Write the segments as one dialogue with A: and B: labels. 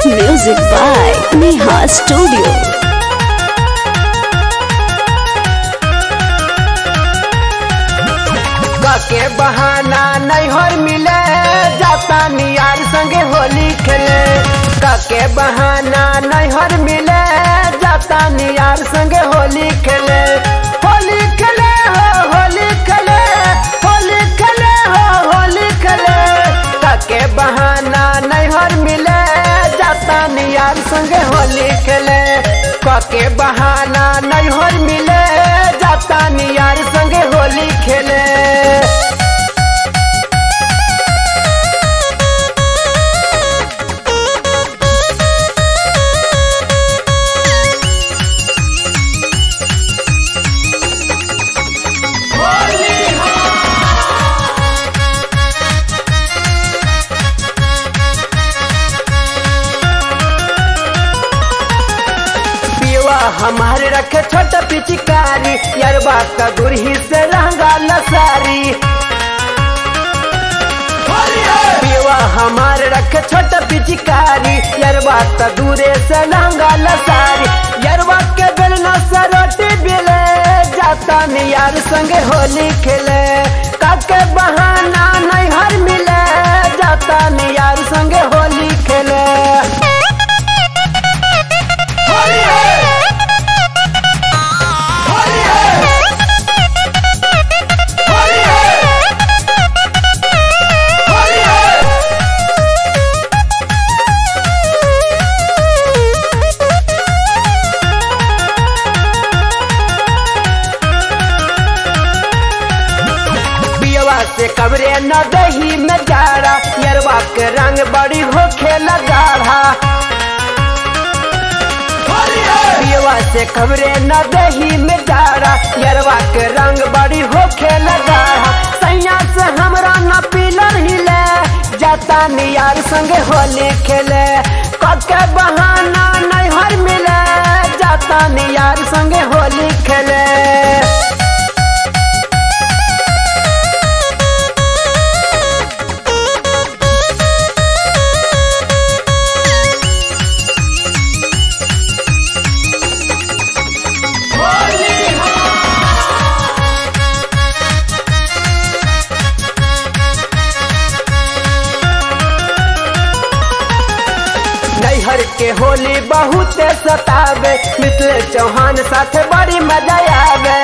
A: Music by Neha Studio.
B: के बहाना नैहर मिले जाता नियार संगे होली खेले के बहाना नैहर मिले जाता नियार संगे होली खेले होली खेले हो होली खेले होली खेले हो होली खेले के बहाना नैहर मिले जाता नियार संगे होली खेले के बहाना नैहर मिले जाता नियार संगे होली खेले पिवा हमारे रखे छोटा पिचकारी यरबा का गुरही से रंगा लसारी पिवा हमारे रखे छोटा पिचकारी यरबा का दूरे से रंगा लसारी यरबा के बेलना से रोटी बिले जाता नियार संगे होली खेले काके बहाना नहीं हर मिले जाता नियार संगे होली खेले पियवा से कबरे न दही में जाड़ा यरवा के रंग बड़ी हो खेला गाढ़ा पियवा से कबरे न दही में जाड़ा यरवा के रंग बड़ी हो खेला गाढ़ा सैया से हमरा न पीलर हिले जाता नियार संगे होली खेले कके बहाना नहीं हर मिले जाता नियार संगे होली खेले नैहर के होली बहुत सतावे मिथिले चौहान साथे बड़ी मजा आवे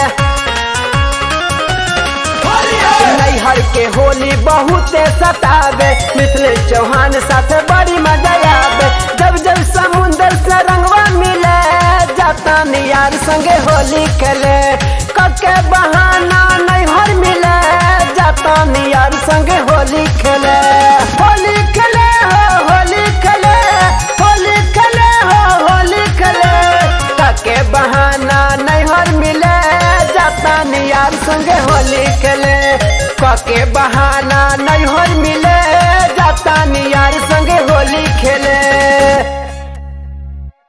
B: नैहर के होली बहुत सतावे मिथिले चौहान साथे बड़ी मजा आवे जब जब समुंदर से रंगवा मिले जाता नियार संगे होली खेले कके बहाना नैहर मिले जाता नियार संगे होली खेले होली खेले हो होली खेले होली खेले हो होली खेले कके बहाना नैहर मिले जाता नियार संगे होली खेले कके बहाना नहीं